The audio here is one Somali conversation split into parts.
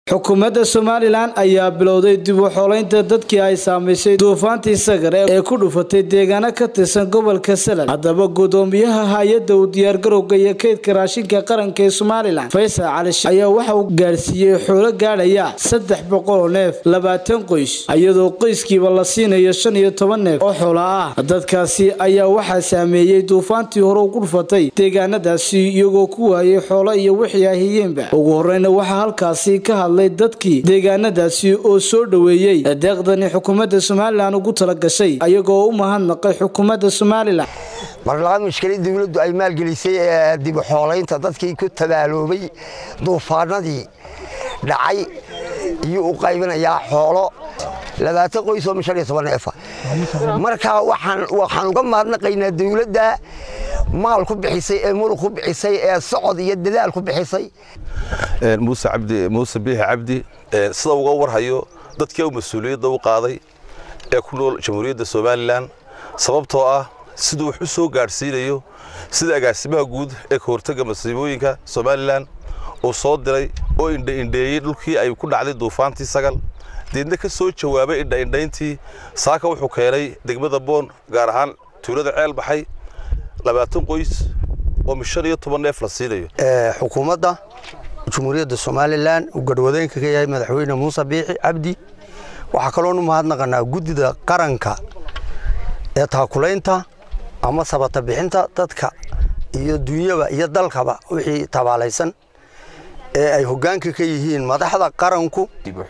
xukuumadda somalilan ayaa bilowday dib u xoolaynta dadkii ay saamaysay duufaantii sagar ee ku dhufatay deegaano ka tirsan gobolka salal haddaba gudoomiyaha hay-adda u diyaargarowga iyo kaydka raashinka qaranka ee somalilan faysal cali sh ayaa waxa uu gaarsiiyey xoolo gaadhaya saddex boqol oo neef labaatan qoys iyadoo qoyskiiba la siinayo shan iyo toban neef oo xoola ah dadkaasi ayaa waxaa saameeyey duufaantii hore ugu dhufatay deegaanadaasi iyagoo ku waayay xoolo iyo wixii ay hiyeenba ugu horeyna waxaa halkaasi ka hadlay dadkii deegaanadaasi oo soo dhoweeyey deeqdani xukuumadda somalilan ugu talagashay ayagoo u mahadnaqay xukuumadda somalilan marlabaad mushkilad dowladdu ay maalgelisay ee dib u xoolaynta dadkii ku tabaaloobay duufaanadii dhacay iyo u qaybinayaa xoolo labaatan qoys oo shan iyo toban neefa marka waxaan uga mahadnaqaynaa dowladda maal ku bixisay ee muruq ku bixisay ee socod iyo dadaal ku bixisay muuse cabdi muuse biixi cabdi sida uga warhayo dadkii u mas-uuliyadda u qaaday ee ku nool jamhuuriyadda somalilan sababtoo ah siduu wax u soo gaadhsiinayo sida agaasimaha guud ee ka hortagga masiibooyinka somalilan uu soo diray oo indhaindheeyey dhulkii ay ku dhacday duufaantii sagal deedna ka soo jawaabay indhaindhayntii saaka wuxuu keenay degmada boon gaar ahaan tuulada ceel baxay labaatan qoys oo mishan iyo toban neef la siinayo xukuumadda jumhuuriyadda somalilan uu garhwadeenka ka yahay madaxweyne muuse biixi cabdi waxaa kaloonu mahadnaqanaa guddida qaranka ee taakulaynta ama sabata bixinta dadka iyo dunyaba iyo dalkaba wixii tabaalaysan ee ay hoggaanka ka yihiin madaxda qaranku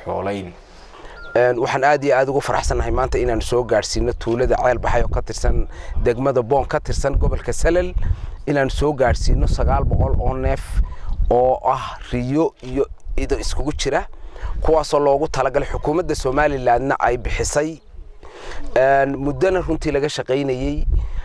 waxaan aad iyo aad ugu faraxsannahay maanta inaan soo gaadhsiino tuulada ceel baxay oo ka tirsan degmada boon ka tirsan gobolka salal inaan soo gaadhsiino sagaal boqol oo neef oo ah riyo iyo ido iskugu jira kuwaasoo loogu talagalay xukuumadda somalilanna ay bixisay muddona runtii laga shaqaynayey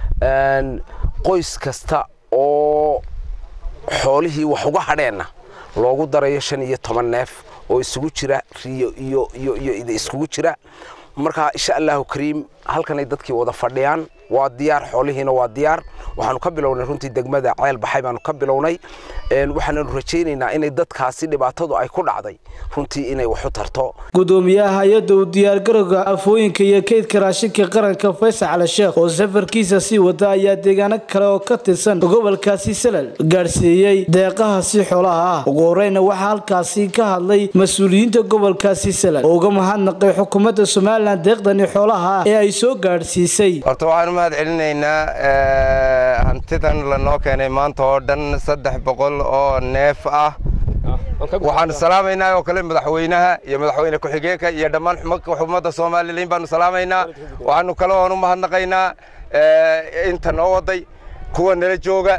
qoys kasta oo xoolihii wax uga hadheenna loogu darayo shan iyo toban neef oo isugu jira riyo iyo iyo iyo ida iskugu jira marka insha allahu kariim halkanay dadkii wada fadhiyaan waa diyaar xoolihiina waa diyaar waxaanu ka bilownay runtii degmada ceel baxay baanu ka bilownay waxaananu rajaynaynaa inay dadkaasi dhibaatadu ay ku dhacday runtii inay wax u tarto gudoomiyaha hay-adda u diyaargarowga afooyinka iyo kaydka raashinka qaranka faysal cali sheekh oo safarkiisa sii wada ayaa deegaano kale oo ka tirsan gobolkaasi salal gaadhsiiyey deeqahaasi xoolaha ah ugu horeyna waxaa halkaasi ka hadlay mas-uuliyiinta gobolkaasi salal oo uga mahadnaqay xukuumadda somalilan deeqdani xoolaha ah ee ay soo gaadhsiisay horta waxaan u mahad celinaynaa hantidan lanoo keenay maanta oo dhan saddex boqol oo neef ah waxaanu salaamaynaa oo kale madaxweynaha iyo madaxweyne ku-xigeenka iyo dhammaan xukuumadda somalilan baanu salaamaynaa waxaanu kale oon u mahadnaqaynaa inta noo waday kuwa nala jooga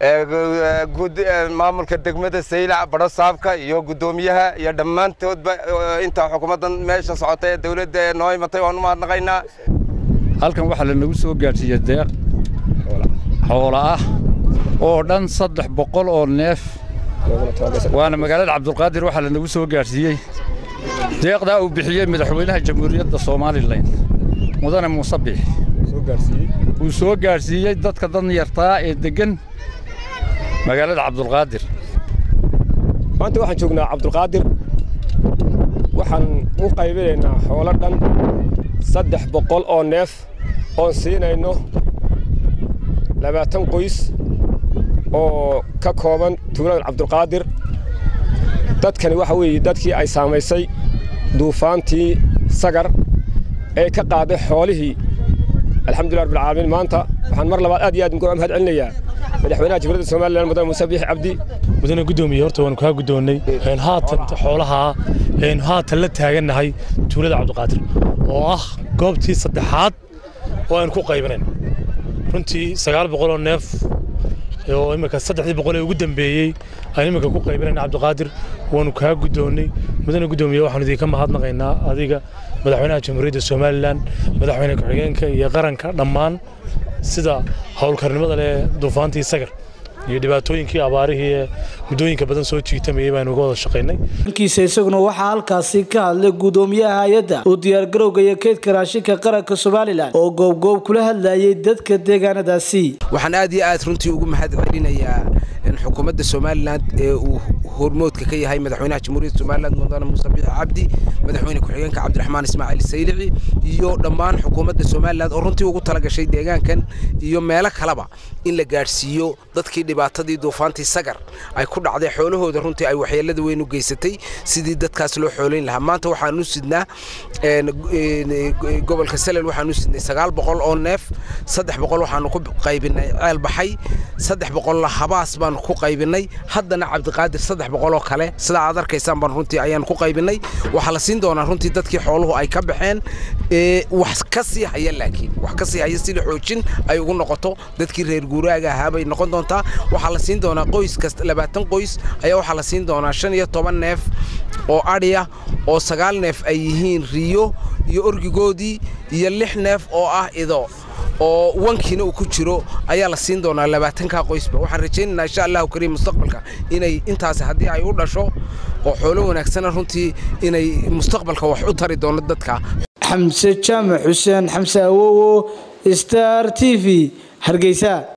maamulka degmada saylac badho saabka iyo guddoomiyaha iyo dhammaantoodba inta xukuumaddan meesha socota ee dowladda ee noo imatay waan u mahadnaqaynaa halkan waxaa lanagu soo gaadhsiiyey deeq xoola ah oo dhan saddex boqol oo neef waana magaalada cabdulqaadir waxaa lanagu soo gaadhsiiyey deeqdaa uu bixiyey madaxweynaha jamhuuriyadda somalilan mudane muuse biix uu soo gaadhsiiyey dadka danyartaa ee deggan magaalada cabdulqaadir maanta waxaan joognaa cabdulqaadir waxaan u qaybinaynaa xoolo dhan saddex boqol oo neef oon siinayno labaatan qoys oo ka kooban tuulada cabdulqaadir dadkani waxa weeye dadkii ay saamaysay duufaantii sagar ee ka qaaday xoolihii alxamdulilah rabbilcaalamiin maanta waxaan mar labaad aad iyo aad uga mahad celinayaa madaxweynaha jamhuuriyadda somalilan mudane muuse biixi cabdi mudane guddoomiye horta waanu kaa guddoonnay haatan xoolahaa haatan la taagannahay tuulada cabdiqaadir oo ah goobtii saddexaad oo aynu ku qaybinayn runtii sagaal boqoloo neef oo imika saddexdii boqol ee ugu dambeeyey aynu imika ku qaybinayna cabdiqaadir waanu kaa guddoonnay mudane guddoomiye waxaanu idinka mahadnaqaynaa adiga madaxweynaha jamhuuriyadda somalilan madaxweyne ku-xigeenka iyo qaranka dhammaan sida howlkarnimada leh duufaantii sagar iyo dhibaatooyinkii abaarihii ee muddooyinka badan soo jiitamayay baanu uga wada shaqaynay dhankiisa isaguna waxaa halkaasi ka hadlay gudoomiyaha hay-adda u diyaargarowga iyo kaydka raashinka qaranka somalilan oo goobgoob kula hadlayay dadka deegaanadaasi waxaan aad iyo aad runtii ugu mahad celinayaa xukuumadda somalilan ee uu hormoodka ka yahay madaxweynaha jamhuuriyadda somaliland mudane muuse biixi cabdi madaxweyne ku-xigeenka cabdiraxmaan ismaaciil saylici iyo dhammaan xukuumadda somaliland oo runtii ugu talagashay deegaankan iyo meelo kaleba in la gaadhsiiyo dadkii dhibaatadii duufaantii sagar ay ku dhacday xoolahooda runtii ay waxyeelada weyn u geysatay sidii dadkaas loo xoolayn lahaa maanta waxaan u sidnaa gobolka salel waxaan u sidnay sagaal boqol oo neef saddex boqol waxaanu ku qaybinay ceel baxay saddex boqolla habaas baanu ku qaybinay haddana cabdiqaadir saddex boqol oo kale sidaa aad arkaysaan baan runtii ayaan ku qaybinay waxaa la siin doonaa runtii dadkii xooluhu ay ka baxeen wax ka sii haya laakiin wax ka sii haya sida xoojin ay ugu noqoto dadkii reer guuraaga ahaa bay noqon doontaa waxaa la siin doonaa qoys kasta labaatan qoys ayaa waxaa la siin doonaa shan iyo toban neef oo adhiya oo sagaal neef ay yihiin riyo iyo orgigoodii iyo lix neef oo ah ido oo wankiina uu ku jiro ayaa la siin doonaa labaatankaa qoysba waxaan rajaynaynaa insha allahu kariim mustaqbalka inay intaasi haddii ay u dhasho oo xoolo wanaagsana runtii inay mustaqbalka wax u tari doono dadka xamse jaamac xuseen xamse awowo star t v hargeysa